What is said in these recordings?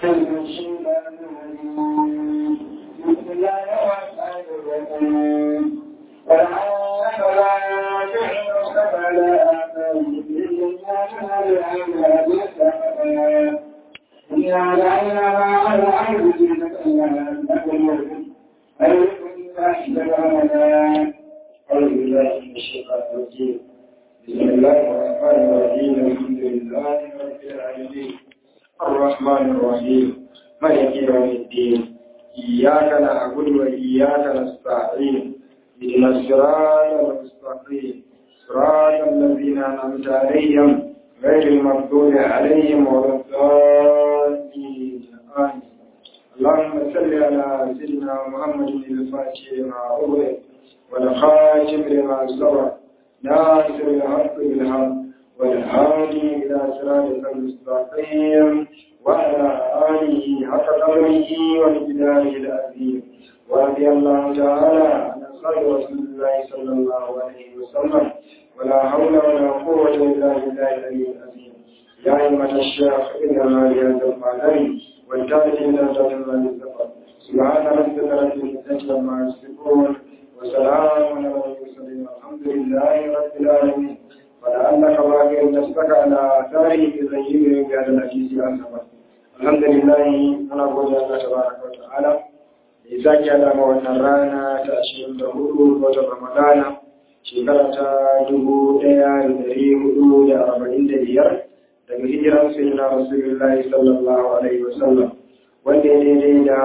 بسم الله الرحمن الرحيم الحمد لله رب العالمين الرحمن الرحيم مالك يوم الدين إياك نعبد وإياك نستعين اهدنا الصراط المستقيم صراط الذين أنعمت عليهم غير المغضوب عليهم ولا الضالين آمين اللهم صل على سيدنا محمد الفاتح لما أغلق والخاتم لما سبق ناصر الحق بالحق والهادي إلى صراطك المستقيم وعلى آله حق قدره ومقداره العظيم ورضي الله تعالى عن أصحاب رسول الله صلى الله عليه وسلم ولا حول ولا قوة إلا بالله العلي العظيم يا أيها الشيخ إنما بهذا المعلم والتابع إلى ذات الله الزفر سبحان ربك رب العزة عما يصفون وسلام على المرسلين الحمد لله رب العالمين ولعلك باقي نفسك على آثاره بزيهم بهذا الحديث أنفا الحمد لله أنا أقول الله تبارك وتعالى لذلك على wannan rana ta ashirin da hudu watan Ramadana shekara ta dubu ɗaya da ɗari hudu da arba'in da biyar daga hijiran sayyidina Rasulullahi sallallahu alaihi wasallam wanda ya daidai da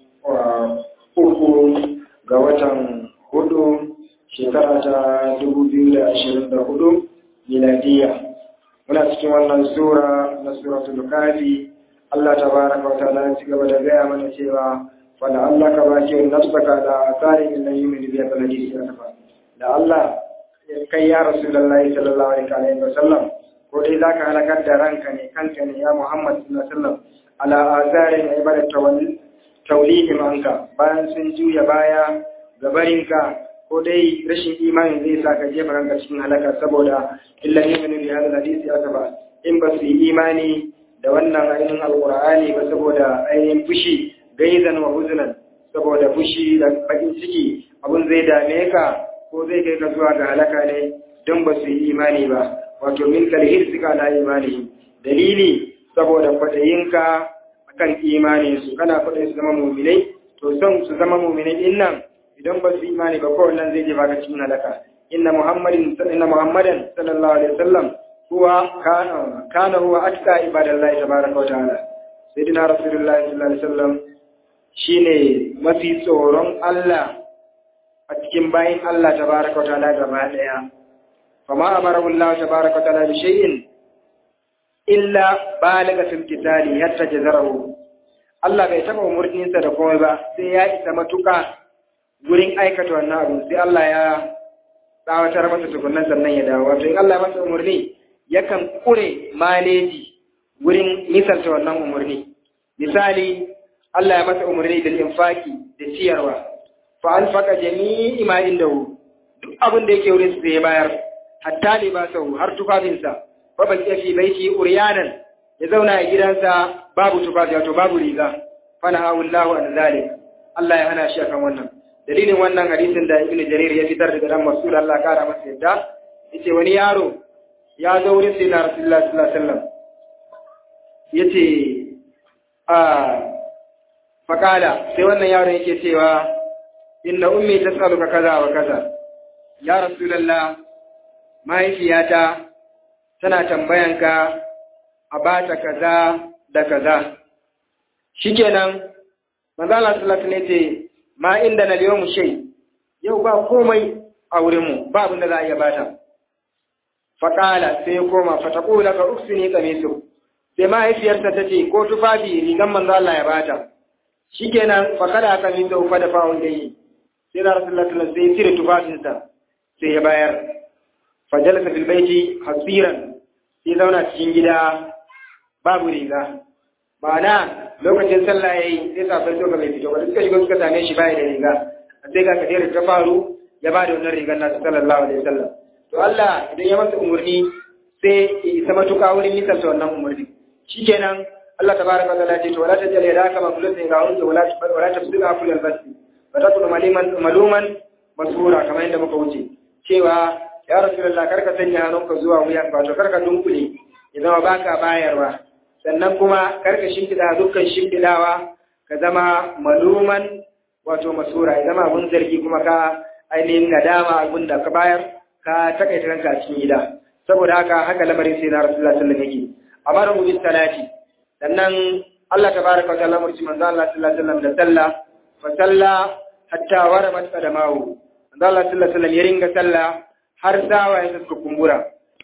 uku ga watan hudu shekara ta dubu biyu da ashirin da hudu miladiya muna cikin wannan sura na suratul kafi Allah tabaraka wa ta'ala ya ci gaba da gaya mana cewa wanda Allah ka baki nafsaka da tsari min nan yumin biya baladi ya tafa da Allah kai ya rasulullahi sallallahu alaihi wa sallam ko dai zaka halakar da ranka ne kanka ne ya Muhammad sallallahu alaihi wa sallam ala azarin ibadat tawlihim anka bayan sun juya baya gabarinka ko dai rashin imani zai sa ka jefa ranka cikin halaka saboda illa yu'minu bi hadha hadisi asaba in ba su yi imani da wannan ainihin alqur'ani ba saboda ainihin fushi gaizan wa huzunan saboda fushi da bakin ciki abun zai dame ka ko zai kai ka zuwa ga halaka ne don ba su yi imani ba wato min kalhir suka la imani dalili saboda kwaɗayinka akan imani su kana kwaɗayin su zama muminai to son su zama muminai din nan idan ba su imani ba kowanne zai je baka cikin halaka inna muhammadin inna muhammadan sallallahu alaihi wasallam huwa kana kana huwa atqa ibadallahi tabaraka wa ta'ala sayyidina rasulullahi sallallahu alaihi wasallam shine mafi tsoron Allah a cikin bayin Allah tabaraka wa ta'ala gaba daya fama amarahu Allah tabaraka wa ta'ala bi shay'in illa balaga fil qitali hatta jazarahu Allah bai taba umurninsa da komai ba sai ya isa matuka gurin aikata wannan abu sai Allah ya tsawatar masa tukunan sannan ya dawo wato in Allah ya masa umarni yakan kure maleji gurin misalta wannan umarni misali Allah ya masa umarni da infaki da ciyarwa fa alfaqa jami'i ma indahu duk abin da yake wurin sai ya bayar hatta libasahu har tufafinsa fa baki fi baiti uryanan ya zauna a gidansa babu tufafi wato babu riga fa nahawu Allahu an zalik Allah ya hana shi akan wannan dalilin wannan hadisin da ibnu jarir ya fitar daga dan masul Allah kara masa yadda yace wani yaro ya zo wurin sai na rasulullah sallallahu alaihi wasallam yace a fakala sai wannan yaron yake cewa inna ummi tasaluka kaza wa kaza ya rasulullah mahaifiyata tana tambayanka a bata kaza da kaza shikenan manzo Allah sallallahu alaihi wasallam yace ma inda na liyo mu shai yau ba komai a wurinmu ba abin da za a iya bata faƙala sai ya koma fataƙula ka uksini kamisu sai mahaifiyarsa ta ce ko tufafi rigan manzo Allah ya bata shikenan faƙala kamisu fa da fa'un da yi sai da rasulullah sallallahu sai ya cire tufafinsa sai ya bayar fajalasa fil baiti hasiran sai zauna cikin gida babu riga ma'ana lokacin sallah yayi sai safar doka bai fito ba suka shiga suka same shi bai da riga sai ga kadira ta faru ya ba da wannan rigar nasa sallallahu alaihi wasallam to Allah idan ya masa umurni sai ya isa matuƙa wurin misalta wannan umurni shikenan Allah tabaraka wa ta'ala ya ce to wala tajal yadaka maghlulatan ila unki wala wala tabsira kullal basti fa takunu maliman maluman masura kamar yadda muka wuce cewa ya rasulullah karka sanya hannunka zuwa wuyan ka to karka dunkule ya zama baka bayarwa sannan kuma karka shimfiɗa dukkan shimfiɗawa ka zama maluman wato masura ya zama abun zargi kuma ka ainihin nadama abun da ka bayar ka takaita ranka a cikin gida saboda haka haka lamarin sai na rasulullah sallallahu alaihi wasallam yake amara mu bis salati sannan Allah tabaraka wa ta'ala murci manzo Allah sallallahu alaihi wasallam da sallah fa salla hatta warabat qadamahu manzo Allah sallallahu alaihi wasallam ya ringa sallah har sawa ya suka kumbura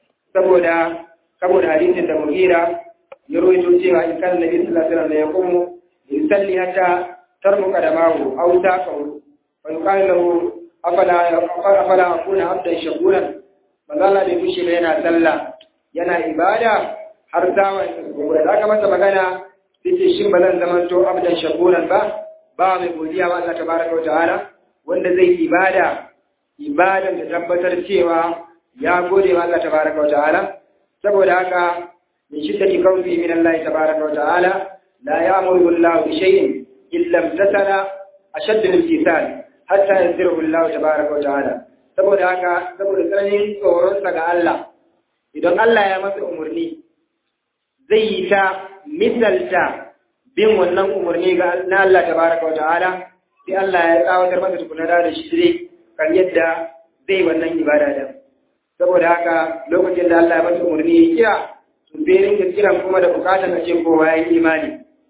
saboda saboda hadisin da mugira ya rawaito cewa in kana nabi sallallahu alaihi wasallam ya kumu yusalli hatta tarmuka da mahu aw taqaw wa yuqalu lahu afala afala akuna abdan shakuran manzala bai fushi da yana sallah yana ibada har sawa ya kumbura da aka masa magana sai shin ba zan zama to abdan shakuran ba ba mai godiya wa Allah tabaraka wa ta'ala wanda zai ibada ibadan da tabbatar cewa ya gode wa Allah tabaraka wa ta'ala saboda haka min shiddati kawfi min Allah tabaraka wa ta'ala la ya'muru Allah bi shay'in illa imtasala ashadda al-imtisal hatta yanziru Allah tabaraka wa ta'ala saboda haka saboda tsananin tsoron sa ga Allah idan Allah ya masa umurni zai yi ta misalta bin wannan umurni ga na Allah tabaraka wa ta'ala sai Allah ya tsawatar masa tukuna da shi dai kan yadda zai wannan ibada da saboda haka lokacin da Allah ya masa umarni ya kira to bai rinka kiran kuma da bukatar a ce kowa ya yi imani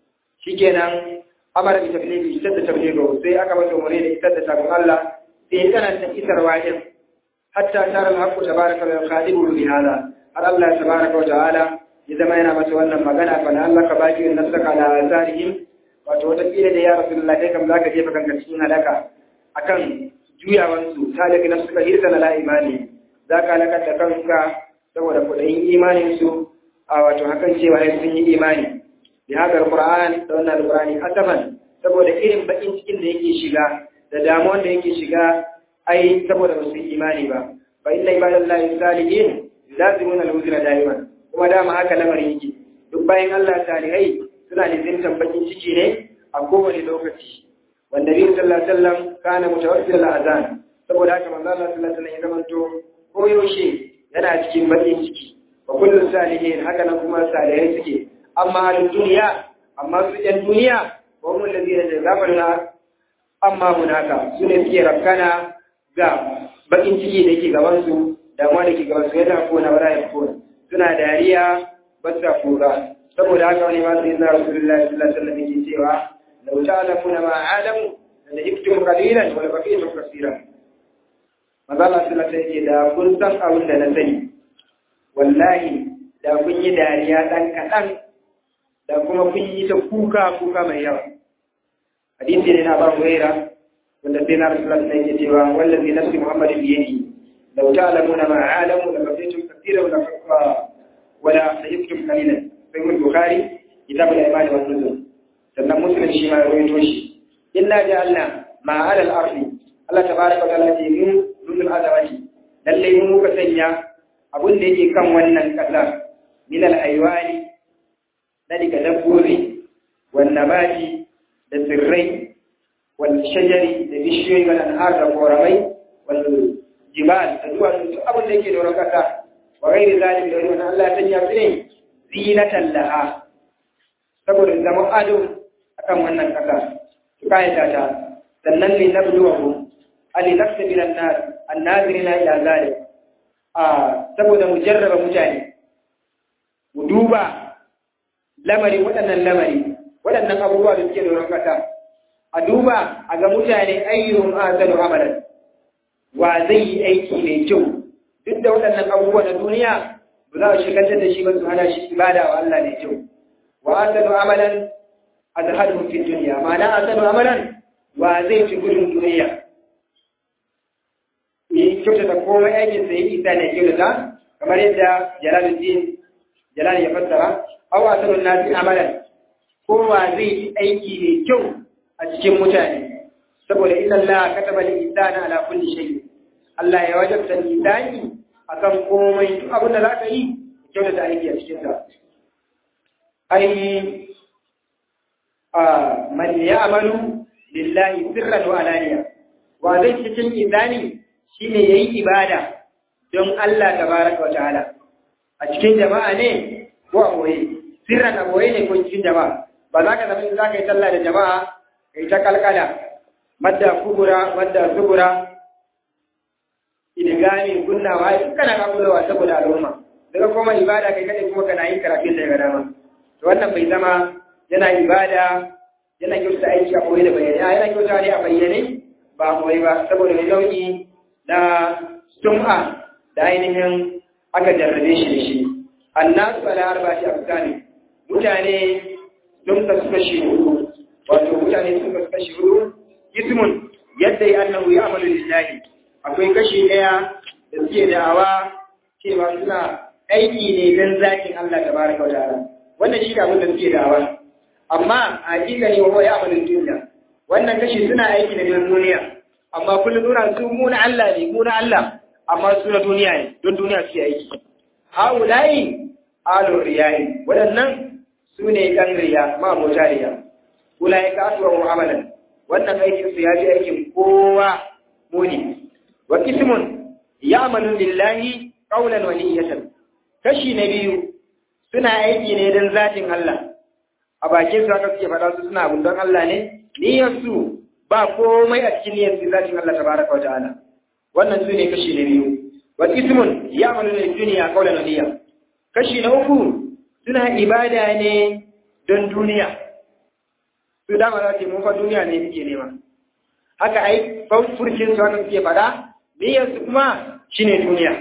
shikenan amara bi tabliği isar da tabliği sai aka masa umarni da isar da sabon Allah sai ya tsananta isarwa din hatta tara al-haqqu tabaraka wa khadibu bi hada har Allah tabaraka wa ta'ala ya zama yana masa wannan magana fa Allah ka baki nafsaka ala azarihim wato wata kila da ya rasulullahi kai kam zaka jefa kanka cikin halaka akan juyawansu ta daga na suka hirta na la'imani za ka halakar da kanka saboda kudayin imaninsu a wato hakan cewa ya sun yi imani da haka alƙur'an da wannan alƙur'ani asaban saboda irin bakin cikin da yake shiga da damuwan da yake shiga ai saboda ba su yi imani ba fa inna ibadallahi salihin lazimun al-huzra da'iman kuma dama haka lamarin yake duk bayan Allah salihai suna nizintan bakin ciki ne a kowane lokaci wanda biyu sallallahu alaihi wasallam kana mutawaffil al-azan saboda haka manzo Allah sallallahu alaihi wasallam ya zamanto ko yaushe yana cikin bakin ciki wa kullu salihin haka nan kuma salihai suke amma al duniya amma su yan duniya wa hum alladhina jazabarna amma hunaka su ne suke rakkana ga bakin ciki da yake gaban su damuwa da ke gaban su yana kona wala ya kona suna dariya ba sa kura saboda haka wani ma sai na rasulullahi sallallahu alaihi wasallam yake cewa لو تعلمون ما أعلم لجبتم قليلا ولبقيتم كثيرا maza Allah sallallahu alaihi da kun san abin da na sani wallahi da kun yi dariya dan kaɗan da kuma kun yi ta kuka kuka mai yawa hadisi ne na Abu Huraira wanda sai na Rasulullah sallallahu alaihi cewa wallazi nafsi Muhammadin bi yadihi law ta'lamuna ma a'lamu la qadaytum kathiran wa la wala sayyikum qalilan sai Bukhari kitab al-iman wa nuzul sannan muslim shi ma rawaito shi illa ja'alna ma 'ala al-ardi Allah tabaraka wa ta'ala ce mu nuzul azawati lalle mu muka sanya abun da yake kan wannan kasa min al-haywani da daga dabbobi wan nabati da tsirrai wal shajari da bishiyoyi wal anhar da koramai wal jibal da duwatsu duk abin da yake da wurin kasa wa ghairi zalim da wani Allah ya sanya su ne zinatan laha saboda zama ado akan wannan kasa su kayata ta sannan ne na buluwahu ali nafsa bin annas annazirina ila zalim a saboda mu jarraba mutane mu duba lamari waɗannan lamari waɗannan abubuwa da suke doron kasa a duba a ga mutane ayyuhum ahsanu amalan wa zai yi aiki mai kyau duk da waɗannan abubuwa na duniya ba za su shigantar da shi ba su hana shi ibada wa Allah mai kyau wa ahsanu amalan azhaduhum fi dunya ma'ana ahsanu amalan wa zai fi gudun duniya yi kyauta da komai aikin sa yi isa ne kyauta kamar yadda jalaluddin jalal ya fassara aw ahsanu nasi amalan kowa zai yi aiki mai kyau a cikin mutane saboda inna Allah kataba al-insana ala kulli shay Allah ya wajabta insani akan komai duk abin da zaka yi kyauta da aiki a cikin sa ai man ya'malu lillahi sirran wa alaniya wa zai cikin izani shine yayi ibada don Allah tabaraka wa ta'ala a cikin jama'a ne ko a boye sirran a boye ne ko cikin jama'a ba za ka zama in za ka yi sallah da jama'a kai ta kalkala madda kubura madda subura idigami kunnawa duk kana kakulowa saboda al'umma daga kuma ibada kai kadai kuma kana yin karatun da ga dama to wannan bai zama yana ibada yana kyauta aiki a koyi da bayyane a yana kyauta ne a bayyane ba a koyi ba saboda mai nau'i na sum'a da ainihin aka jarrabe shi da shi annasu ala arba'ati afsani mutane sun kasu kashi hudu wato mutane sun kasu kashi hudu ismun yadda ya annahu ya amalu lillahi akwai kashi daya da suke da'awa cewa suna aiki ne don zakin Allah tabaraka wa ta'ala wannan shi da abin da suke da'awa amma a hakika ne wa ya amalin duniya wannan kashi suna aiki da duniya amma kullum nuna su mu na Allah ne mu na Allah amma su na duniya ne don duniya su aiki haulayi alur riyayi waɗannan su ne ɗan riya ma mota riya ulai ka asuwa mu'amalan wannan aikin su ya fi aikin kowa muni wa kismun ya'malu lillahi qawlan wa niyyatan kashi na biyu suna aiki ne don zatin Allah a bakin su haka suke faɗa su suna abun don Allah ne niyyar su ba komai a cikin niyyar su zatin Allah tabaraka wa ta'ala wannan su ne kashi na biyu wa ismun ya'malu lil dunya qawlan niyya kashi na uku suna ibada ne don duniya su dama za su mun fa duniya ne suke nema haka ai furcin su haka suke faɗa niyyar su kuma shine duniya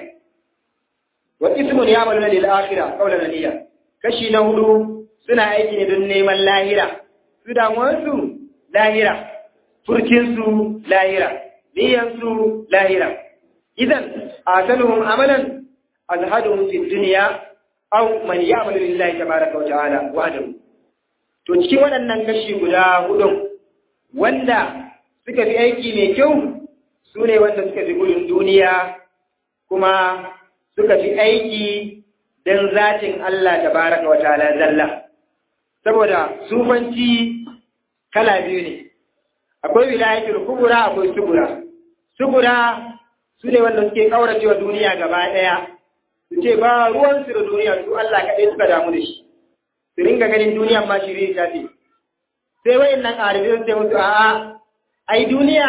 wa ismun ya'malu lil akhirah qawlan niyya kashi na hudu suna aiki ne don neman lahira su damuwarsu lahira furcinsu lahira niyansu lahira idan a sanuhun amalan azhaduhum fi dunya aw man ya'malu lillahi tabaraka wa ta'ala wahdahu to cikin waɗannan kashi guda hudun wanda suka fi aiki mai kyau su ne wanda suka fi gudun duniya kuma suka fi aiki don zatin Allah tabaraka wa ta'ala zalla saboda sufanci kala biyu ne akwai wilayatul kubura akwai sugura sugura su ne wanda suke kaurace wa duniya gaba ɗaya su ce ba ruwan su da duniya su Allah kaɗai suka damu da shi su ringa ganin duniya ma shiri ta ce sai wayannan arifin sai musu a'a ai duniya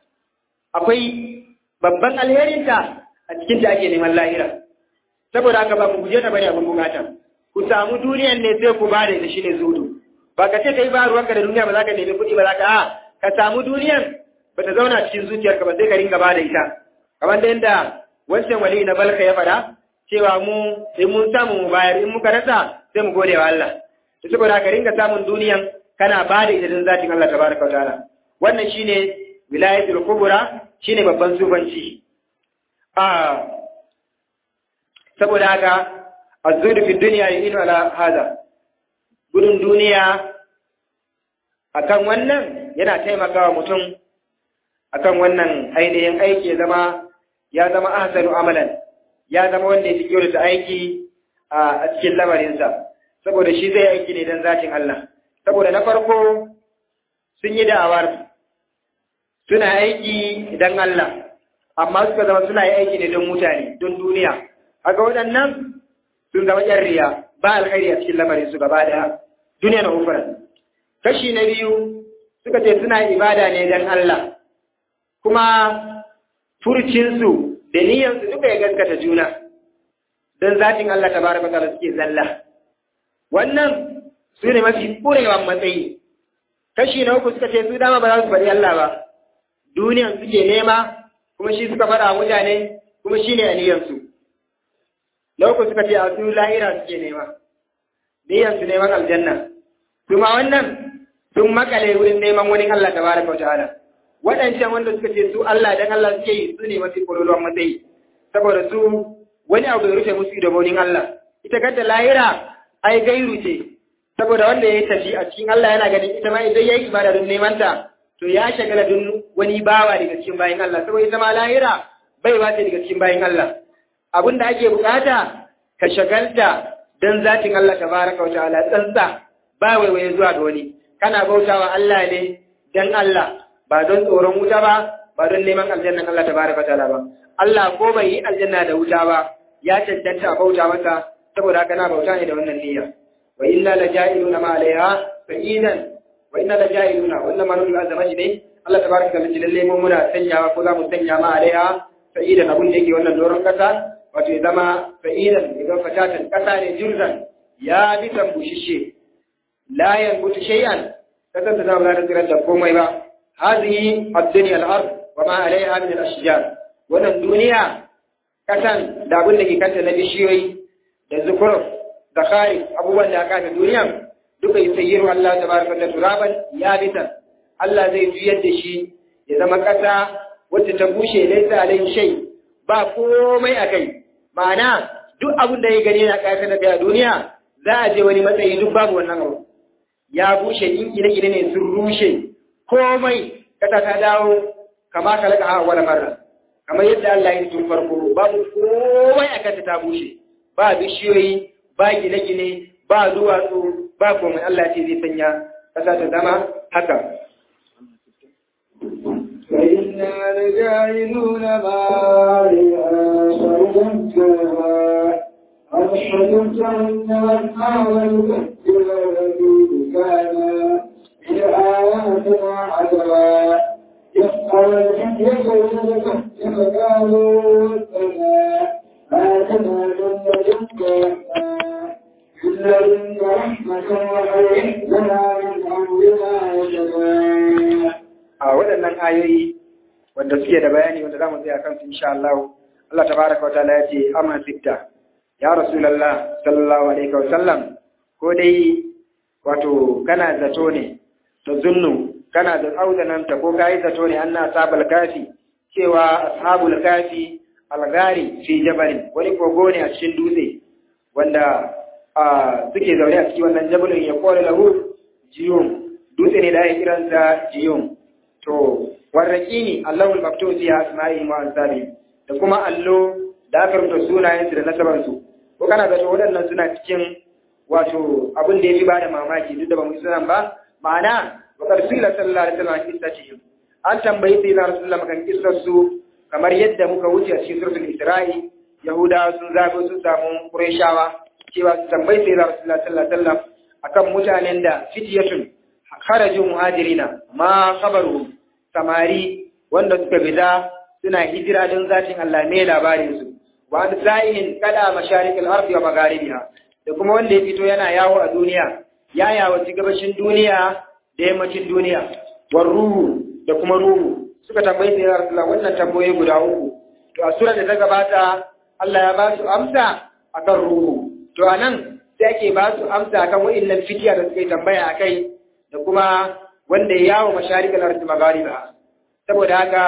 akwai babban alherinta a cikin ta ake neman lahira saboda haka ba ku guje ta bane abin bukata ku samu duniyan ne sai ku ba da ita shine zudu ba ka ce kai ba ruwanka da duniya ba za ka nemi kuɗi ba za ka a ka samu duniyan ba ta zauna cikin zuciyarka ba sai ka ringa ba da ita kamar da yadda wancan wali na balka ya faɗa cewa mu in mun samu mu bayar in muka rasa sai mu gode wa Allah to saboda ka ringa samun duniyan kana ba da ita don zatin Allah tabaraka wa ta'ala wannan shine wilayatul kubra shine babban sufanci a saboda haka azudu fi dunya yu'inu ala hada gudun duniya akan wannan yana taimakawa mutum akan wannan ainihin aiki ya zama ya zama ahsanu amalan ya zama wanda ya fi kyautata aiki a cikin lamarinsa saboda shi zai aiki ne don zatin Allah saboda na farko sun yi da'awar suna aiki don Allah amma suka zama suna yi aiki ne don mutane don duniya haka waɗannan sun zama ƴan riya ba alkhairi a cikin lamarin su gaba ɗaya duniya na ufuran kashi na biyu suka ce suna ibada ne don Allah kuma furcinsu da niyyarsu duka ya gaskata juna don zatin Allah ta baraka ta'ala suke zalla wannan su ne mafi ƙurewan matsayi kashi na uku suka ce su dama ba za su faɗi Allah ba duniyan suke nema kuma shi suka faɗa mutane kuma shi ne a niyyarsu na uku suka ce a su lahira suke nema niyyarsu neman aljanna kuma wannan sun makale wurin neman wani Allah ta baraka ta'ala waɗancan wanda suka ce su Allah dan Allah suke yi su ne mafi ƙololuwan matsayi saboda su wani abu ya rufe musu da baunin Allah ita kanta lahira ai gairu ce saboda wanda ya tafi a cikin Allah yana ganin ita ma idan ya yi ibada don neman ta to ya shagala don wani bawa daga cikin bayan Allah saboda ita ma lahira bai ba ta daga cikin bayan Allah abin da ake bukata ka shagalta don zatin Allah tabaraka wa ta'ala tsantsa ba waiwaye zuwa ga wani kana bautawa Allah ne dan Allah ba don tsoron wuta ba ba don neman aljannan Allah tabaraka ta'ala ba Allah ko bai yi aljanna da wuta ba ya cancanta a bauta masa saboda haka na bauta ne da wannan niyya wa inna la ja'iluna ma alaiha fa'idan wa inna la ja'iluna wannan manul azama ne Allah tabaraka ta'ala ce lalle mu muna sanyawa ko za mu sanya ma alaiha fa'idan abun da yake wannan doron kasa wato ya zama fa'idan ya zama fatatan kasa ne jurzan ya bi bushishe la yanbutu shay'an kasan da zama da tsirar da komai ba hadhihi ad-dunya al-ard wa ma alaiha min al-ashjar wannan duniya kasan da abin da ke kanta na bishiyoyi da zukuruf da kharif abubuwan da aka ta duniya duka yusayyiru Allah tabaraka wa turaban yabitan Allah zai juyar da shi ya zama kasa wacce ta bushe laisa alaihi shay ba komai akai ma'ana duk abin da ya gani na kasa da a duniya za a je wani matsayi duk babu wannan abu ya bushe in gine-gine ne sun rushe komai kasa ta dawo kama kalaka a wani marra kamar yadda Allah ya tun farko babu komai a kanta ta bushe ba bishiyoyi ba gine-gine ba duwatsu ba komai Allah ce zai sanya kasa ta zama haka فإنا لجاعلون ما عليها صعودا كما أشهدت أن الأعمال كالذي كان بآياتنا عجبا يسأل الحجة يذكر فقالوا ربنا آتنا من لدنك إلا إن رحمة وهيئ لنا من أمرنا رشدا a waɗannan ayoyi wanda suke da bayani wanda zamu tsaya kansu insha Allah Allah tabaraka wa ta'ala ya ce amma sitta ya rasulullah sallallahu alaihi wa sallam ko dai wato kana zato ne to zunnu kana da auzananta ko kai zato ne anna ashabul kafi cewa ashabul kafi algari fi jabal wani kogo ne a cikin dutse wanda suke zaune a cikin wannan jabalin ya kore lahu jiyum dutse ne da ake kiransa jiyum to warraƙini Allahul maktub fi asma'i wa ansabi da kuma allo da aka rubuta sunayen su da nasaban su ko kana ga waɗannan suna cikin wato abin da yafi ba da mamaki duk da ba mu sunan ba ma'ana wa rasulullah sallallahu alaihi wasallam kissatihim an tambayi sai na rasulullah kan kissar su kamar yadda muka wuce a cikin suratul isra'i yahudawa sun zago sun samu qurayshawa cewa su tambayi sai na rasulullah sallallahu alaihi wasallam akan mutanen da fitiyatun kharaju muhajirina ma khabaruhum samari wanda suka fita suna hijira don zatin Allah ne labarin su wa an sa'in kada masharikil ardi wa magharibiha da kuma wanda ya fito yana yawo a duniya ya yawo ci gabashin duniya da yammacin duniya war ruhu da kuma ruhu suka tambayi sai Rasulullah wannan tambayoyi guda uku to a sura da ta gabata Allah ya ba su amsa akan ruhu to anan sai ake ba su amsa akan wa'annan fitiya da suka yi tambaya akai da kuma wanda ya yawo masharikal ardi maghariba saboda haka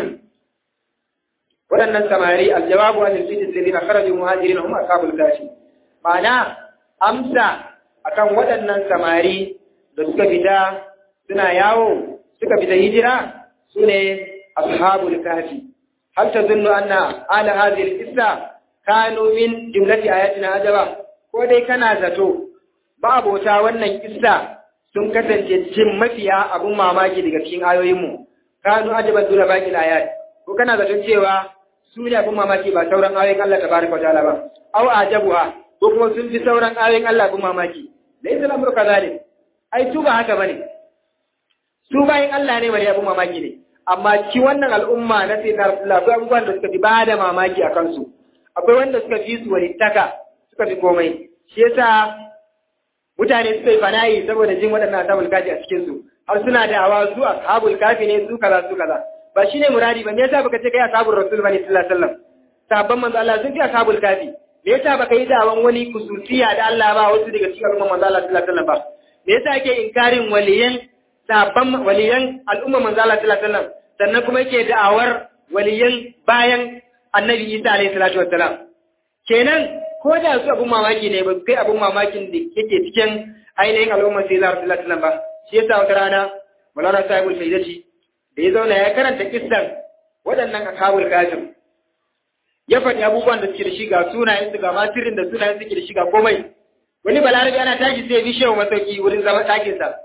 waɗannan samari aljawabu an alfitin alladhina kharaju muhajirin hum ashabul kafi ma'ana amsa akan waɗannan samari da suka fita suna yawo suka fita hijira sune ashabul kafi hal tazunnu anna ala hadhihi al-qissa kanu min jumlati ayatina ajaba ko dai kana zato ba abota wannan kissa sun kasance cikin mafiya abun mamaki daga cikin ayoyinmu kanu ajaban duna baqi ayat ko kana zaton cewa su ne abun mamaki ba sauran ayoyin Allah tabaraka wa ta'ala ba aw ajabuha ko kuma sun fi sauran ayoyin Allah abun mamaki laysa al-amru kadhalik ai su ba haka bane su bayin Allah ne bane abun mamaki ne amma ci wannan al'umma na sai Rasulullah akwai abubuwan da suka fi ba da mamaki a kansu akwai wanda suka fi su walittaka suka fi komai shi yasa mutane suka yi fanayi saboda jin waɗannan ashabul kafi a cikin su har suna da awa su ashabul kafi ne su kaza su kaza ba shine muradi ba me yasa baka ce kai ashabul rasul bane sallallahu alaihi wasallam sabban manzo Allah sun fi ashabul kafi me yasa baka yi da'awan wani kususiya da Allah ba wasu daga cikin al'umma manzo Allah sallallahu alaihi wasallam ba me yasa yake inkarin waliyan sabban waliyan al'umma manzo Allah sallallahu alaihi wasallam sannan kuma yake da'awar waliyan bayan annabi Isa alaihi salatu wassalam kenan ko da su abun mamaki ne ba su kai abun mamakin da yake cikin ainihin al'ummar sai za su latilan ba shi yasa wata rana mulana sahibul faidati da ya zauna ya karanta kissan waɗannan akabul kafin ya faɗi abubuwan da suke da shi ga sunayen su ga matirin da sunayen suke da shi ga komai wani balarabi ana tashi sai bi shehu masauki wurin zama ɗakin sa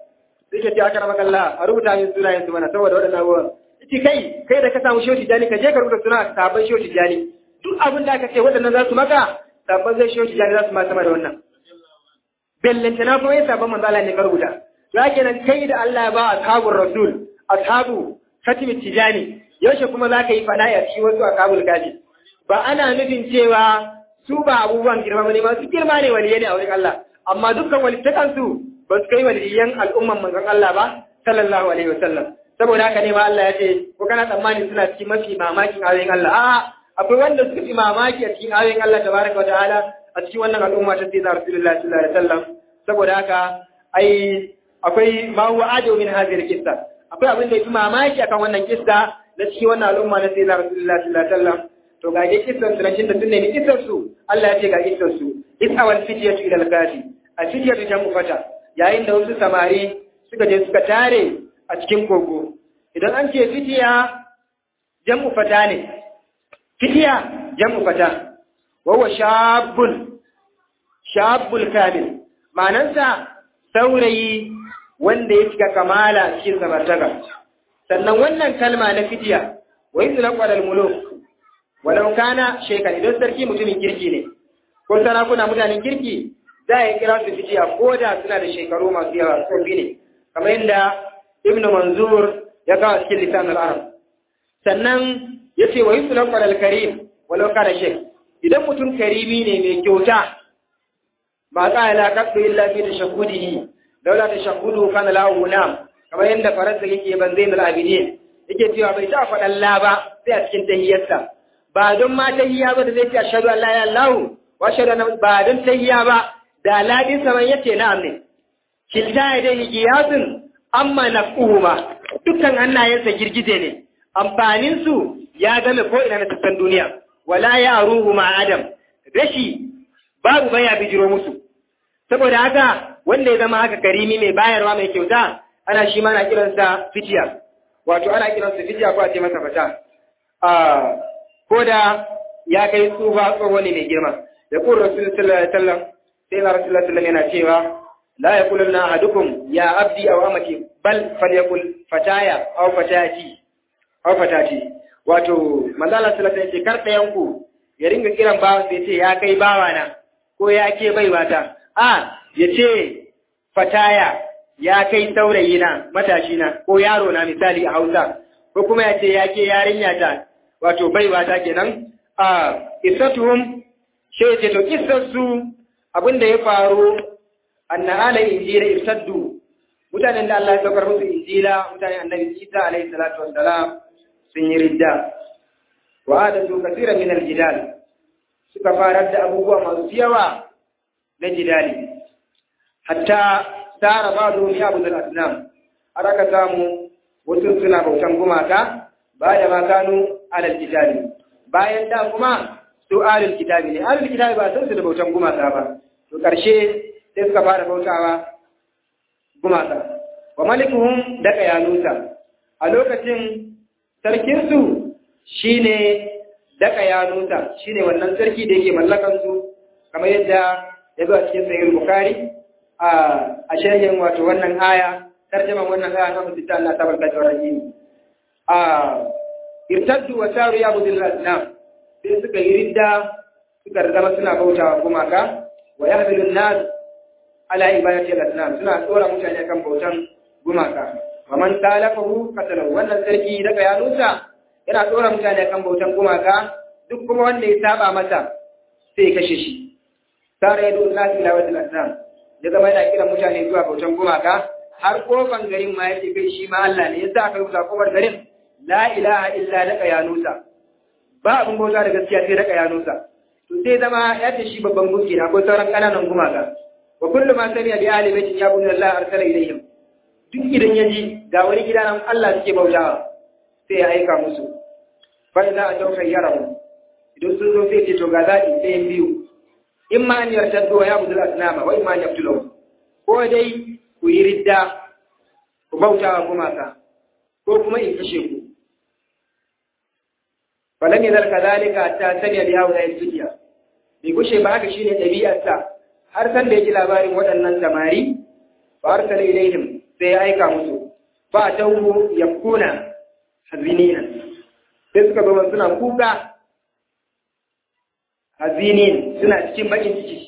sai ke ce aka rama kalla a rubuta min sunayen su mana saboda waɗannan abubuwan ita kai kai da ka samu shehu tijani ka je ka rubuta suna sabon shehu tijani duk abin da aka ce waɗannan za su maka sabon zai shehu tijani za su ma sama da wannan bellanta na kuma yin sabon manzo Allah ne ka rubuta ya kenan kai da Allah ya ba ashabul rasul ashabu khatimi tijani yaushe kuma za ka yi fada ya ci wasu ashabul gaji ba ana nufin cewa su ba abubuwan girma bane masu girma ne waliyai ne a wurin Allah amma dukkan walittakan su ba su kai waliyan al'umman manzon Allah ba sallallahu alaihi wasallam saboda haka ne ma Allah ya ce ko kana tsammani suna cikin mafi mamakin ayoyin Allah a'a akwai wanda suka fi mamaki a cikin ayoyin Allah tabaraka wa ta'ala a cikin wannan al'umma ta sayyidina Rasulullahi sallallahu alaihi wasallam saboda haka ai akwai ma huwa adu min hadhihi al-qissa akwai abin da yafi mamaki akan wannan kissa na cikin wannan al'umma na sayyidina Rasulullahi sallallahu alaihi wasallam to ga ke kissan su rashin da tunne ni kissan su Allah ya ce ga kissan su isawal fityatu ila al-kafi a fityatu jamu fata yayin da wasu samari suka je suka tare a cikin kogo idan an ce fitiya jam'u fata ne fitiya jam'u fata wawa shabbun shabbul kamil ma'anansa saurayi wanda ya cika kamala cikin samartaka sannan wannan kalma na fitiya wa yi zulan ƙwarar muluk walau kana shekar idan sarki mutumin kirki ne ko sarakuna mutanen kirki za a yi kira su fitiya ko da suna da shekaru masu yawa tsofi ne kamar yadda ibn manzur ya kawo cikin lisan al'arab sannan ya ce wa yi sulan ƙwarar karim walau kana shek idan mutum karimi ne mai kyauta ba za a laƙaɗu illa fi da shahudihi daula da shahudu kana lahu nam kamar yadda faransa yake ban zai mul abidin yake cewa bai ta faɗan la ba sai a cikin tahiyyarsa ba don ma tahiyya ba da zai ce ashhadu an la ilaha illallah wa ashhadu anna ba don tahiyya ba da ladin saman yace na'am ne kilta ya dai giyasun amma naf'uhuma dukkan hannayensa girgije ne amfanin su ya game ko ina na sassan duniya wala ya ruhu ma adam rashi babu baya bijiro musu saboda haka wanda ya zama haka karimi mai bayarwa mai kyauta ana shi ma na kiransa fitiya wato ana kiransa fitiya ko a ce masa fata ko da ya kai tsufa tsoho ne mai girma da kun rasul sallallahu alaihi wasallam sai na rasul sallallahu yana cewa la yaqulu na ahadukum ya abdi aw amati bal falyakul fataya aw fatati aw fatati wato manzo Allah sallallahu alaihi wasallam kar ɗayan ku ya ringa kiran bawan sai ce ya kai bawana ko ya ke baiwata a ya ce fataya ya kai saurayi na matashi na ko yaro na misali a Hausa ko kuma ya ce ya ke yarinya ta wato baiwata kenan a isatuhum she ce to kissarsu abinda ya faru anna ala injila irtaddu mutanen da Allah ya saukar musu injila mutanen annabi Isa alaihi salatu wassalam sun yi ridda wa adatu kaseeran min aljidal suka farar da abubuwa masu yawa na jidali hatta tara ba'du ya abudul asnam har aka samu wasu suna bautan gumaka ba da ma kanu alal kitabi bayan da kuma su alal kitabi ne alal kitabi ba san su da bautan gumaka ba to karshe sai suka fara bautawa gumaka wa malikuhum da kayanusa a lokacin sarkinsu shine daka yanusa shine wannan sarki da yake mallakan su kamar yadda ya zo a cikin sahih bukhari a a sharhin wato wannan aya tarjaman wannan aya na mutunta Allah ta barka da rahim a irtaddu wa saru ya budil asnam sai suka yi ridda suka zama suna bautawa gumaka wa yahmilu an-nas ala ibadati al-asnam suna tsora mutane kan bautan gumaka wa man talafahu qatalahu wannan sarki daga yanusa yana tsora mutane kan bautan gumaka duk kuma wanda ya saba masa sai ya kashe shi sare ya dole nasu ila wajen asnam ya zama yana kiran mutane zuwa bautan gumaka har kofan garin ma yake kai shi ma Allah ne yasa aka rubuta kofar garin la ilaha illa laka ya nusa ba abin bauta da gaskiya sai laka ya nusa to sai zama ya ce shi babban gunki na akwai sauran kananan gumaka wa kullu ma sami'a bi ahli baitin ya bunna Allah arsala ilayhim duk idan ya ji ga wani gida nan Allah suke bautawa sai ya aika musu fa za a tauka yarahu idan sun zo sai ce to ga zaɓi ɗayan biyu in ma an yartaddo wa ya budul asnama wa in ma an yabtulo ko dai ku yi ridda ku bauta wa gumaka ko kuma in kashe ku falam yazal kadhalika ta sanya da yawo da dunya bai kushe ba haka shine ɗabi'arsa har san da ya ji labarin waɗannan samari fa arsala ilaihim sai ya aika musu fa tawu yakuna hazininan sai suka zo suna kuka hazinin suna cikin bakin ciki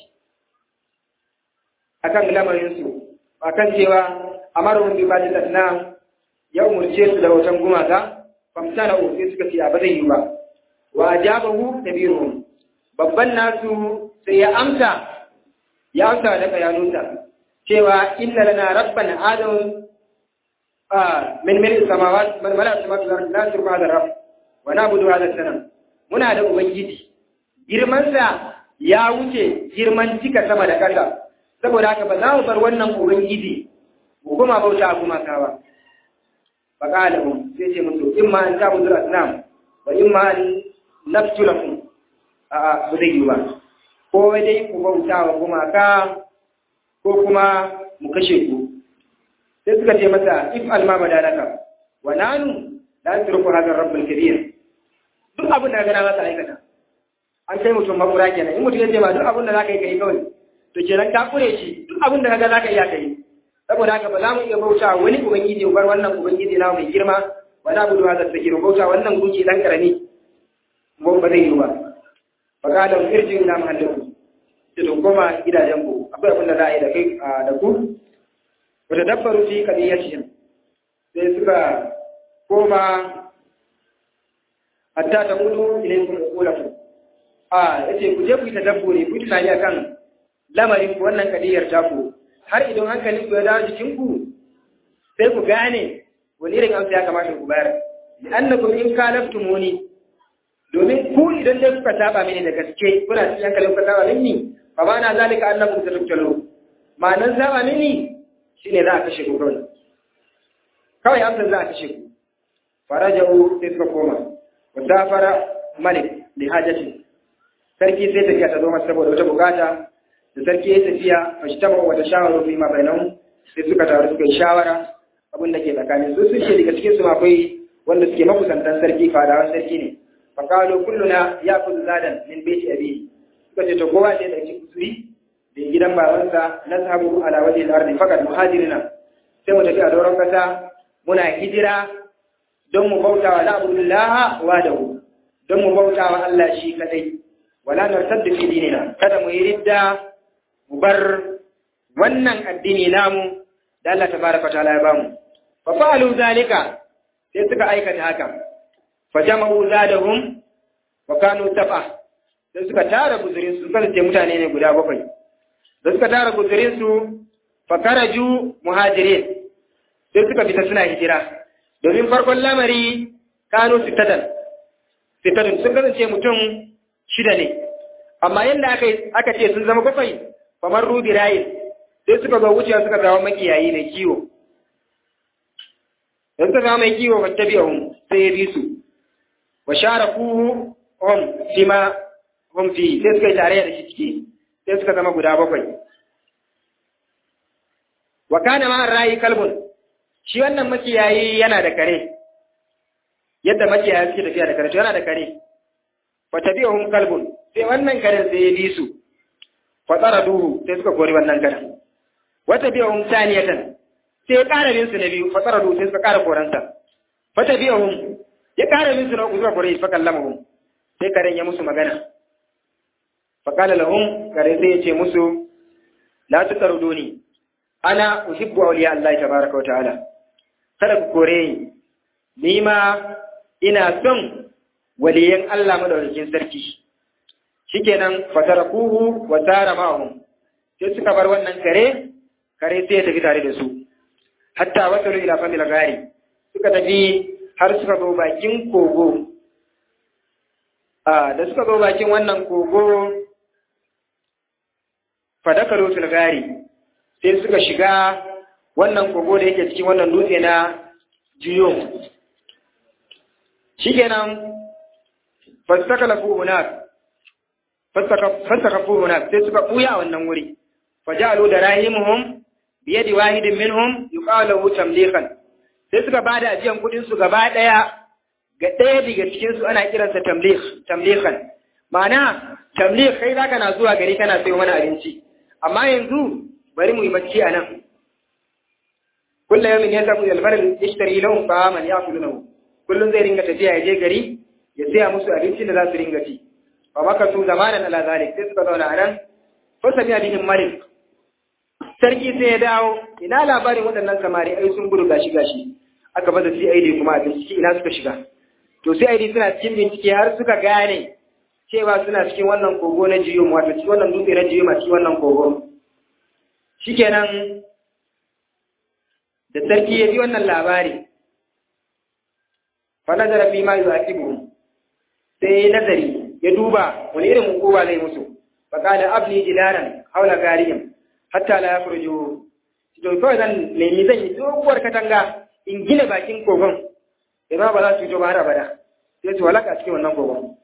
akan lamarinsu akan cewa amarun bi bajin asnam ya umurce su da wautan gumaka famtana u sai suka ce a ba zai yi ba wa ajabahu kabiruhum babban nasu sai ya amsa ya amsa da bayanunsa cewa inna lana rabban adam min mil samawat man mala samawat wal ardi la turba hadha rabb wa na'budu hadha sanam muna da ubangiji girman sa ya wuce girman cika sama da kasa saboda haka ba za mu bar wannan ubangiji mu kuma bauta kuma ka ba fa qala hum sai ce musu imma an ta'budu asnam wa imma an naftu lakum a ba zai yi ba ko dai ku bauta wa gumaka ko kuma mu kashe ku sai suka ce masa if alma badalaka wa nanu la turku hadha rabbul kabir duk abin da gana masa aikata an kai mutum makura kenan in mutum ya ce ma duk abin da zaka yi kai kawai to kenan ka kure shi duk abin da kaga zaka iya kai saboda haka ba za mu iya bauta wani ubangiji bar wannan ubangiji na mai girma wa na budu hadha sakir bauta wannan gunki dan karami mu ba zai yi ba fa kada irji ila mahallikum sai to koma gidajen ku akwai abin da za a yi da kai da ku wata dabbaru fi kadiyatihim sai suka koma hatta ta mutu ilaykum uqulakum a yace ku je ku yi tadabburi ku tunani akan lamarin ku wannan kadiyar ta ku har idan hankalin ku ya dawo jikin ku sai ku gane wani irin amsa ya kamata ku bayar li annakum in kalaftumuni domin ku idan dai kuka saba mini da gaske kuna cikin hankalin kuka saba mini fa ba na zalika annakum tatubtalu ma'anar saba mini shine za a kashe ku kawai kawai amsar za a kashe ku faraja'u sai suka koma wa safara malik li hajati sarki sai tafiya ta zo masa saboda wata bukata da sarki ya tafiya fa shi taba wata shawara fi ma bainahum sai suka taru suka yi shawara abin da ke tsakanin su sun ce daga cikin su akwai wanda suke makusantan sarki fadawan sarki ne fa qalu kulluna ya'khudhu zadan min baiti abihi suka ce to kowa sai da cikin kusuri da gidan babansa na sahabu ala waje al-ardi fakat muhajirina sai mu tafi a doron kasa muna hijira don mu bauta wa la'budullaha wahdahu don mu bauta wa Allah shi kadai wala nartaddu fi dinina kada mu yi ridda mu bar wannan addini namu da Allah tabaraka ta'ala ya bamu fa fa'alu zalika sai suka aikata haka fa jama'u zadahum wa kanu tab'a sai suka tara guzurin su kasance mutane ne guda bakwai da suka tara guzurin su fa karaju muhajirin sai suka fita suna hijira domin farkon lamari kanu sitatan sitatan sun kasance mutum shida ne amma yadda aka aka ce sun zama bakwai kamar rubi rayin sai suka zo wucewa suka zama makiyayi mai kiwo da suka zama mai kiwo ba ta biya sai ya bi su wa share ku hom shi ma hom fi sai suka yi tare da shi ciki sai suka zama guda bakwai wa kana ma rayi kalbun shi wannan makiyayi yana da kare yadda makiyayi suke tafiya da kare to yana da kare fa tabi'uhum kalbun sai wannan karen sai ya bi su fa duhu sai suka kori wannan karen wa tabi'uhum saniyatan sai ya ƙara bin su na biyu fa duhu sai suka ƙara koransa fa tabi'uhum ya ƙara bin su na uku suka kore fa kallamahu sai karen ya musu magana fa qala lahum kare sai ya ce musu la tutaruduni ana uhibbu awliya Allah tabaaraka wa ta'ala kada ku kore ni ni ma ina son waliyan Allah madaukakin sarki shikenan fatarakuhu wa tara ma'ahum sai suka bar wannan kare kare sai ya tafi tare da su hatta wasalu ila famil gari suka tafi har suka zo bakin kogo a da suka zo bakin wannan kogo fadakaru fil gari sai suka shiga wannan kogo da yake cikin wannan dutse na jiyo shikenan fastakalafu hunak fasakafu hunak sai suka buya a wannan wuri fajalu da rahimuhum biyadi wahidin minhum yuqalu tamlikan sai suka bada ajiyan kudin su gaba daya ga daya daga cikin su ana kiransa tamlik tamlikan ma'ana tamlik kai zaka na zuwa gari kana sayo mana abinci amma yanzu bari mu yi bacci a nan kullu yawmin yasabu ila al-barri yashtari lahum ta'aman ya'kulunahu kullun zai ringa tafiya ya je gari ya saya musu abincin da za su ringa ci fa maka su zamanan ala zalik sai suka zauna a nan fa sami abin malik sarki sai ya dawo ina labarin waɗannan samari ai sun gudu gashi gashi aka baza CID kuma a bincike ina suka shiga to CID suna cikin bincike har suka gane cewa suna cikin wannan kogo na jiyo wato cikin wannan dutse na jiyo cikin wannan kogo shikenan da sarki ya ji wannan labari fa nazara fi ma yu'aqibu sai nazari ya duba wani irin hukuma zai musu fa qala abni jidaran haula gariyam hatta la yakhruju to kawai zan nemi zan yi doguwar katanga in gina bakin kogon idan ba za su fito ba har abada sai su walaka cikin wannan kogon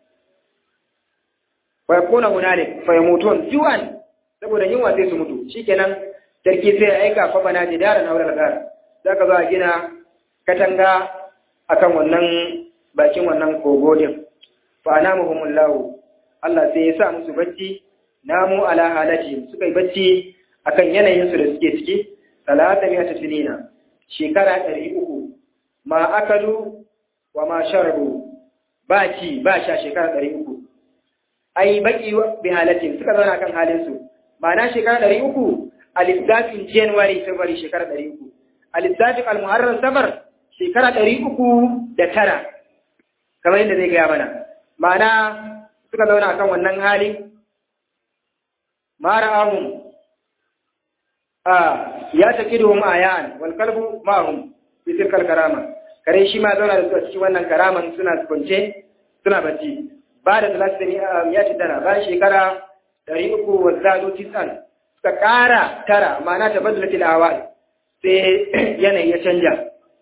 fa yakuna hunalik fa yamutun juwan saboda yunwa sai su mutu shikenan sarki sai ya aika fa bana jidaran haula gar zaka zo a gina katanga akan wannan bakin wannan kogo din fa anamuhumullahu Allah sai ya sa musu bacci namu ala halati suka yi bacci akan yanayin su da suke ciki talata miyata sinina shekara ɗari uku ma akalu wa ma sharabu ba ci ba sha shekara ɗari uku ai baki bi halatin suka zauna kan halin su ma'ana shekara ɗari uku a lissafin january february shekara ɗari uku a lissafin almuharram safar shekara ɗari uku da tara kamar yadda zai gaya mana ma'ana suka zauna kan wannan hali mara ahun a ya taƙi duhun ayan wal kalbu ma'ahum fi tilkal karama kare shi ma zauna da su a cikin wannan karaman suna kwance suna bacci ba da talatin ya ci dana bayan shekara ɗari uku wa zalo tisan suka ƙara tara ma'ana ta badala tilawa sai yanayi ya canja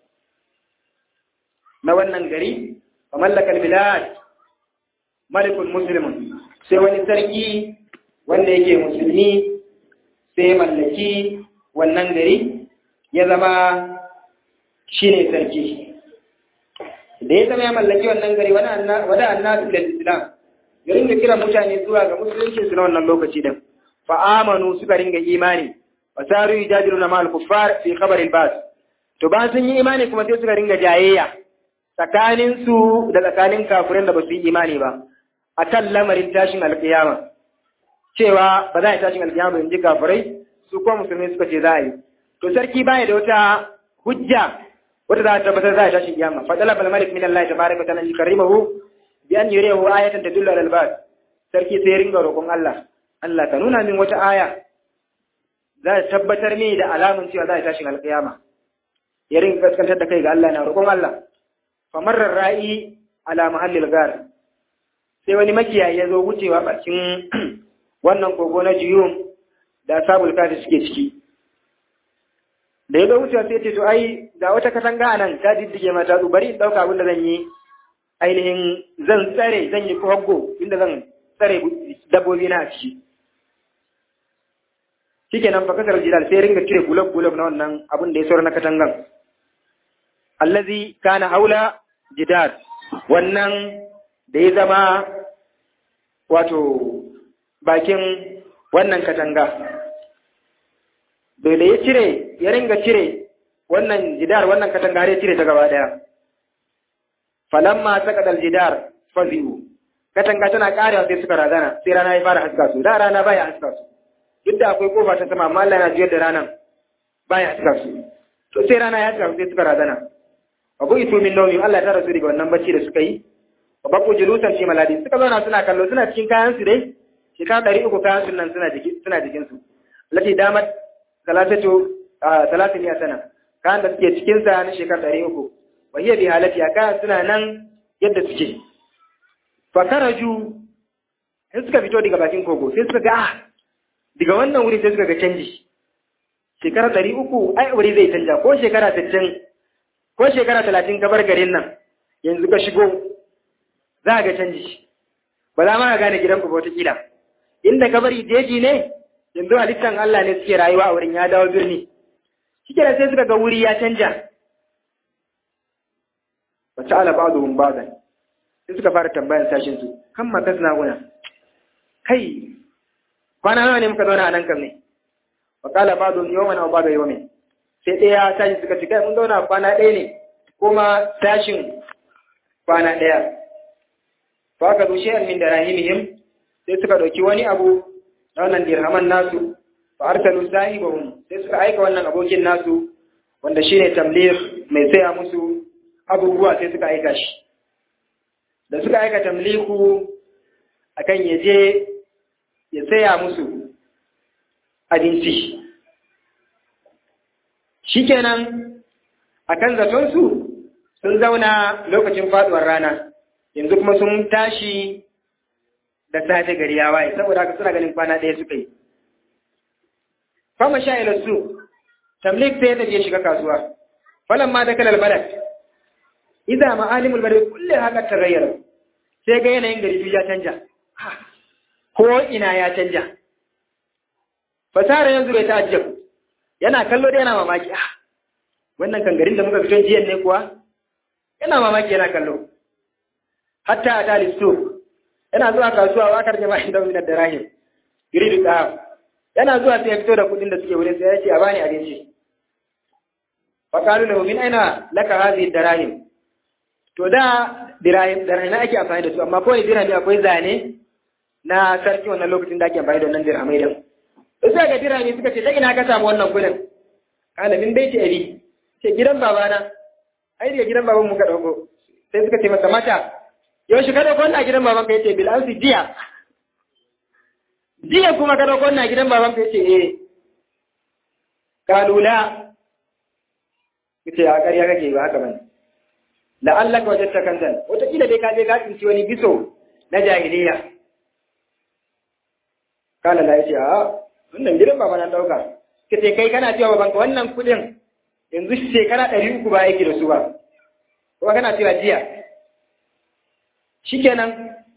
na wannan gari a mallakar bilad malikul muslimun sai wani sarki wanda yake musulmi sai mallaki wannan gari ya zama shine sarki da ya zama ya mallaki wannan gari wada annasu da islam ya ringa kira mutane zuwa ga musulunci su na wannan lokaci din fa amanu suka ringa imani wa saru yujadiluna ma al-kuffar fi khabar al-bas to ba sun yi imani kuma sai suka ringa jayayya tsakanin su da tsakanin kafirin da ba su yi imani ba akan lamarin tashin alkiyama cewa ba za a yi tashin alkiyama in ji kafirai su kuma musulmi suka ce za a yi to sarki baya da wata hujja wata za ta tabbatar za a tashin kiyama fa talaba al-malik min Allah tabaraka wa ta'ala yukarimahu bi an yuriyahu ayatan tadullu ala al-bas sarki sai ya ringa roƙon Allah Allah ka nuna min wata aya za ta tabbatar mini da alamun cewa za a tashin alkiyama ya ringa kaskantar da kai ga Allah na roƙon Allah fa marar ra'i ala mahallil gar sai wani makiyayi ya zo wucewa bakin wannan kogo na jiyum da sabul kafi suke ciki da ya zo wucewa sai ce to ai ga wata katanga a nan ta diddige mata su bari in ɗauka abin da zan yi ainihin zan tsare zan yi kwaggo inda zan tsare dabbobi na a ciki shike nan fakasar jidal sai ringa cire gulab gulab na wannan abin da ya saura na katangan allazi kana haula jidar wannan da ya zama wato bakin wannan katanga bai da ya cire ya ringa cire wannan jidar wannan katanga har ya cire ta gaba daya falamma saqadal jidar fazi'u katanga tana karewa sai suka razana sai rana ya fara haska su da rana baya haska su duk da akwai kofa ta sama amma Allah yana jiyar da ranan baya haska su to sai rana ya haska sai suka razana wa bu itu min nawmi Allah ta rasu daga wannan bacci da suka yi wa baku julusan fi maladi suka zauna suna kallo suna cikin kayan su dai shekara ɗari uku kayan su nan suna jikin suna jikin su lati damat salatatu salatin ya sana kayan da suke cikin sa na shekara ɗari uku wa hiya bi halati kayan suna nan yadda suke fa karaju sai suka fito daga bakin kogo sai suka ga ah daga wannan wuri sai suka ga canji shekara ɗari uku ai wuri zai canja ko shekara sittin ko shekara talatin ka bar garin nan yanzu ka shigo za a ga canji ba za ma ka gane gidan ku wata kila inda ka bari jeji ne yanzu halittan Allah ne suke rayuwa a wurin ya dawo birni shi sai suka ga wuri ya canja wa ta'ala ba'dhum ba'dan sai suka fara tambayan sashin su kan makas na guna kai kwana nawa ne muka zauna a nan kam ne wa qala ba'dhum yawman aw ba'da yawmin sai ɗaya ya tashi suka ce kai mun zauna kwana ɗaya ne kuma tashin kwana ɗaya fa ka zushe an min da rahimihim sai suka ɗauki wani abu na wannan dirhaman nasu fa arsalu sahibahum sai suka aika wannan abokin nasu wanda shine tamlir mai saya musu abubuwa sai suka aika shi da suka aika tamliku akan ya je ya saya musu abinci shikenan akan zaton su sun zauna lokacin faduwar rana yanzu kuma sun tashi da safe gari ya waye saboda haka suna ganin kwana ɗaya suka yi fama sha ila su tamlik sai ya tafi ya shiga kasuwa falan ma da kalal balad idza ma'alimul balad kulli haka tagayyara sai ga yanayin gari ya canja ko ina ya canja fasara yanzu bai ta'ajjab yana kallo da yana mamaki ah wannan kan garin da muka fito jiyan ne kuwa yana mamaki yana kallo hatta a tali store yana zuwa kasuwa wa kar jama'a da min darahim giri da yana zuwa sai ya fito da kudin da suke wurin sai ya ce a bani abinci fa qalu lahu min aina laka hadhihi darahim to da dirahim dirahim ake amfani da su amma kawai dirhami akwai zane na sarki wannan lokacin da ake amfani da wannan dirhamai din to sai ga dirhami suka ce ta ina ka samu wannan kudin kana min baiti abi ce gidan babana ai daga gidan baban mu ka dauko sai suka ce masa mata yaushe ka dauko wannan gidan baban ka yace bil amsi jiya jiya kuma ka dauko wannan gidan baban ka yace eh kalula yace a ƙarya kake ba haka bane la'allaka wajadta kanzan wata kila dai ka je ka tsinci wani biso na jahiliya kala la yace a wannan gidan baba na dauka kace kai kana cewa babanka wannan kudin yanzu shekara ɗari uku ba yake da su ba kuma kana cewa jiya shikenan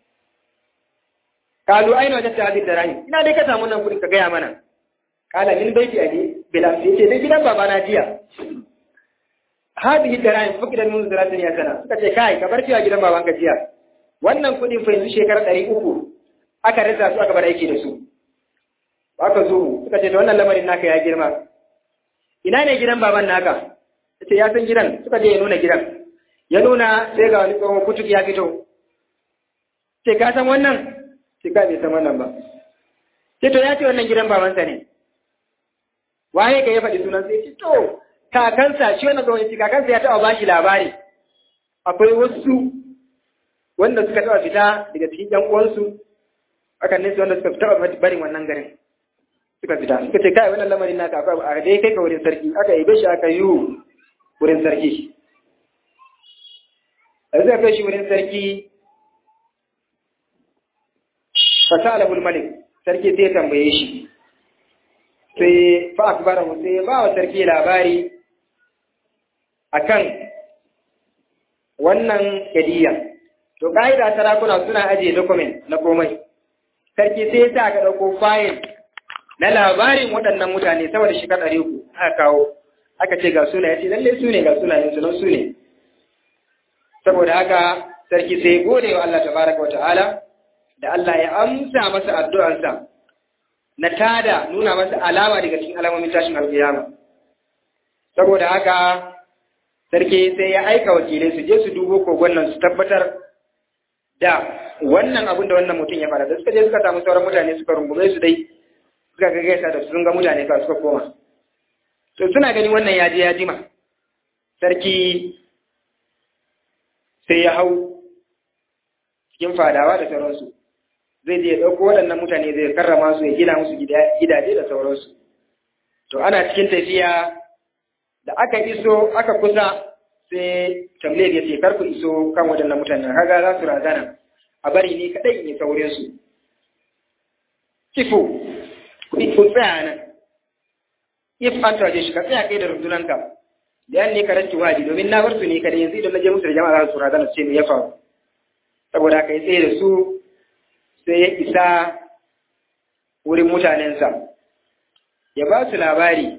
kalu aina wajen ta hadin da rani ina dai ka samu nan kudin ka gaya mana kala min baiti abi bila sai ce dai gidan baba na jiya hadihi da rani fuki da mun zaratin ya sana suka ce kai ka bar cewa gidan baban ka jiya wannan kudin fa yanzu shekara ɗari uku aka rasa su aka bar aiki da su aka zo suka ce da wannan lamarin naka ya girma ina ne gidan baban naka yace ya san gidan suka je ya nuna gidan ya nuna sai ga wani tsohon kutuk ya fito ce ka san wannan ce ka bai san wannan ba ce to ya ce wannan gidan babansa ne waye ka ya faɗi sunan sai ce to kakansa shi wannan tsohon ce kakansa ya taɓa ba shi labari akwai wasu wanda suka taɓa fita daga cikin ƴan uwansu akan nesa wanda suka taɓa barin wannan garin suka fita suka ce kai wannan lamarin naka akwai a dai kai ka wurin sarki aka yi shi aka yi wurin sarki a zai kai shi wurin sarki fasala malik sarki sai tambaye shi sai fa akbarahu sai ba wa sarki labari akan wannan kadiya to ka'ida sarakuna suna ajiye document na komai sarki sai sa aka ɗauko fayil na labarin waɗannan mutane sama da shekara ɗari uku aka kawo aka ce ga suna ya ce lallai su ne ga sunayen su nan su ne saboda haka sarki sai gode wa Allah tabaraka wa ta'ala da Allah ya amsa masa addu'arsa na tada nuna masa alama daga cikin alamomin tashin alƙiyama saboda haka sarki sai ya aika wakilai su je su dubo kogon nan su tabbatar da wannan abin da wannan mutum ya fara da suka je suka samu sauran mutane suka rungume su dai suka ga gaisa da sun ga mutane ka suka koma to suna gani wannan ya je ya jima sarki sai ya hau cikin fadawa da sauransu zai je ya ɗauko waɗannan mutane zai karrama su ya gina musu gidaje da sauransu to ana cikin tafiya da aka iso aka kusa sai tambayar ya ce kar ku iso kan waɗannan mutane kaga za su razana a bari ni kaɗai ne saurin su kifu ku tsaya nan if an tawaje shi ka tsaya kai da rundunanka da yan ne ka rantsi wadi domin na bar su ne kada yanzu idan na je musu da jama'a za su razana su ce me ya faru saboda haka ya tsaye da su sai ya isa wurin mutanensa ya ba su labari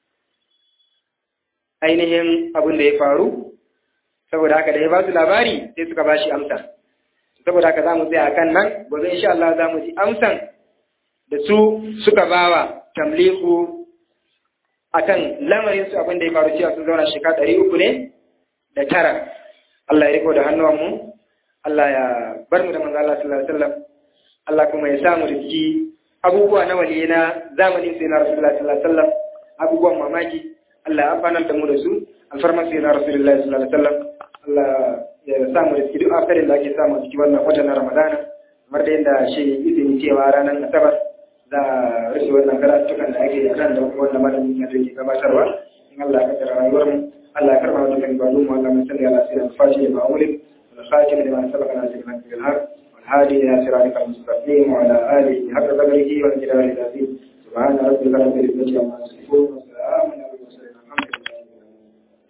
ainihin abin da ya faru saboda haka da ya ba su labari sai suka ba shi amsa saboda haka za mu tsaya a kan nan gobe insha Allah za mu ji amsan da su suka bawa tamliku akan lamarin su abin da ya faru cewa sun zauna shekara ɗari uku ne da tara Allah ya riko da hannuwanmu Allah ya bar mu da manzo Allah sallallahu alaihi wasallam Allah kuma ya samu riski abubuwa na waliyi na zamanin sai na Rasulullah sallallahu alaihi wasallam abubuwan mamaki Allah ya amfana da mu da su alfarman sai na Rasulullah sallallahu alaihi wasallam Allah ya samu riski duk akarin da ake samu a cikin wannan watan na Ramadana kamar da yadda shi izini cewa ranar Asabar za a rufe wannan karatukan da ake da kan da kuma wannan malamin da ke gabatarwa in Allah ya kaddara rayuwar mu Allah ya karba wannan ibadu mu Allah ya sani ala sirrin fashi da ma'amulin wal khatim lima sabaka na cikin bil haq wal hadi ila siratikal mustaqim wa ala alihi haqqa qadrihi wal jalali al azim subhana rabbika rabbil izzati amma yasifun